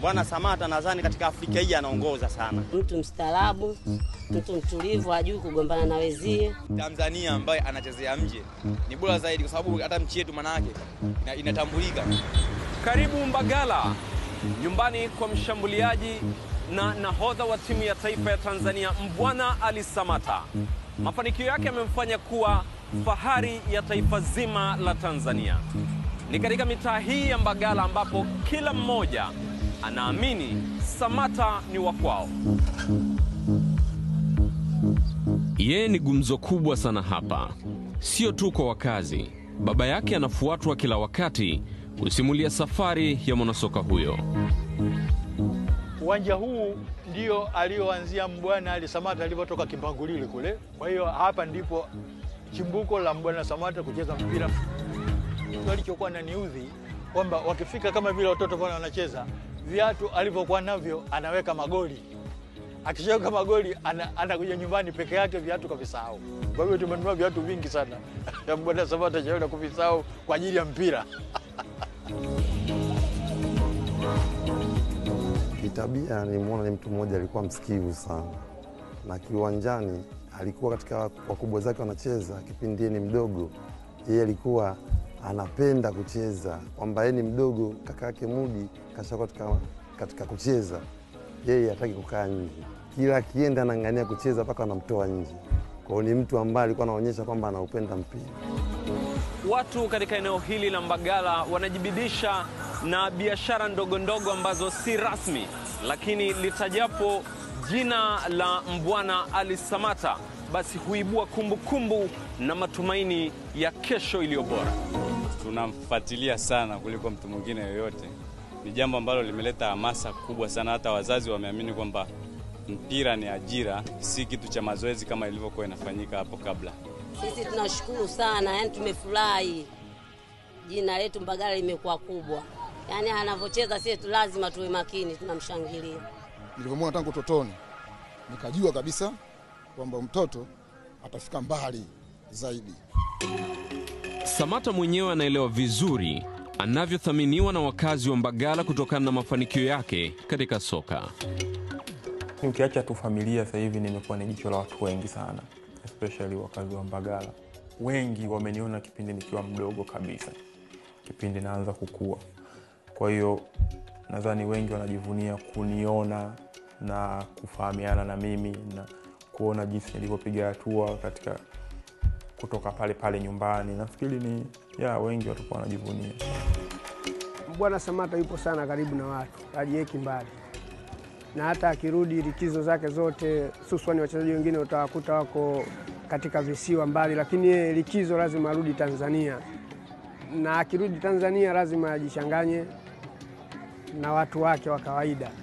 Bwana Samata nadhani katika Afrika hii anaongoza sana. Mtu mstaarabu, mtu mtulivu, hajui kugombana na wezie. Tanzania ambaye anachezea nje ni bora zaidi, kwa sababu hata nchi yetu manake ina, inatambulika. Karibu Mbagala, nyumbani kwa mshambuliaji na nahodha wa timu ya taifa ya Tanzania Mbwana Ali Samata. Mafanikio yake yamemfanya kuwa fahari ya taifa zima la Tanzania. Ni katika mitaa hii ya Mbagala ambapo kila mmoja anaamini Samata ni wa kwao. Yeye ni gumzo kubwa sana hapa, sio tu kwa wakazi. Baba yake anafuatwa kila wakati kusimulia safari ya mwanasoka huyo. Uwanja huu ndio alioanzia Mbwana Ali Samata alivyotoka Kimpangulile kule. Kwa hiyo hapa ndipo chimbuko la Mbwana Samata kucheza mpira. Alichokuwa na niudhi kwamba wakifika kama vile watoto pale wanacheza, viatu alivyokuwa navyo anaweka magoli, akishaweka magoli ana- anakuja nyumbani peke yake, viatu kavisahau. Kwa hivyo tumenunua viatu vingi sana ya Mbwana Samata chaenda kuvisahau kwa ajili ya mpira. Kitabia nilimwona ni mtu mmoja alikuwa msikivu sana, na kiwanjani alikuwa katika wakubwa zake wanacheza, kipindi yeye ni mdogo, yeye alikuwa anapenda kucheza, kwamba yeye ni mdogo, kaka yake Mudi kashakuwa katika, katika kucheza, yeye hataki kukaa nje, kila akienda anang'ania kucheza mpaka anamtoa nje. Kwa hiyo ni mtu ambaye alikuwa anaonyesha kwamba anaupenda mpira. Watu katika eneo hili la Mbagala wanajibidisha na biashara ndogo ndogo ambazo si rasmi, lakini litajapo jina la Mbwana Ali Samata basi huibua kumbukumbu kumbu na matumaini ya kesho iliyo bora. tunamfuatilia sana kuliko mtu mwingine yoyote. Ni jambo ambalo limeleta hamasa kubwa sana, hata wazazi wameamini kwamba mpira ni ajira, si kitu cha mazoezi kama ilivyokuwa inafanyika hapo kabla. Sisi tunashukuru sana, yani tumefurahi, jina letu Mbagala limekuwa kubwa, yani anavyocheza sisi tu lazima tuwe makini, tunamshangilia. Nilivyomwona tangu utotoni, nikajua kabisa kwamba mtoto atafika mbali zaidi. Samata mwenyewe anaelewa vizuri anavyothaminiwa na wakazi wa Mbagala kutokana na mafanikio yake katika soka. Ukiacha tu familia, sasa hivi nimekuwa ni jicho la watu wengi sana, especially wakazi wa Mbagala. Wengi wameniona kipindi nikiwa mdogo kabisa, kipindi naanza kukua. Kwa hiyo nadhani wengi wanajivunia kuniona na kufahamiana na mimi na kuona jinsi nilivyopiga hatua katika kutoka pale pale nyumbani. Nafikiri ni ya wengi watakuwa wanajivunia. Bwana Samata yupo sana karibu na watu, hajiweki mbali, na hata akirudi likizo zake zote, hususani wachezaji wengine utawakuta wako katika visiwa mbali, lakini yeye likizo lazima arudi Tanzania, na akirudi Tanzania lazima ajichanganye na watu wake wa kawaida.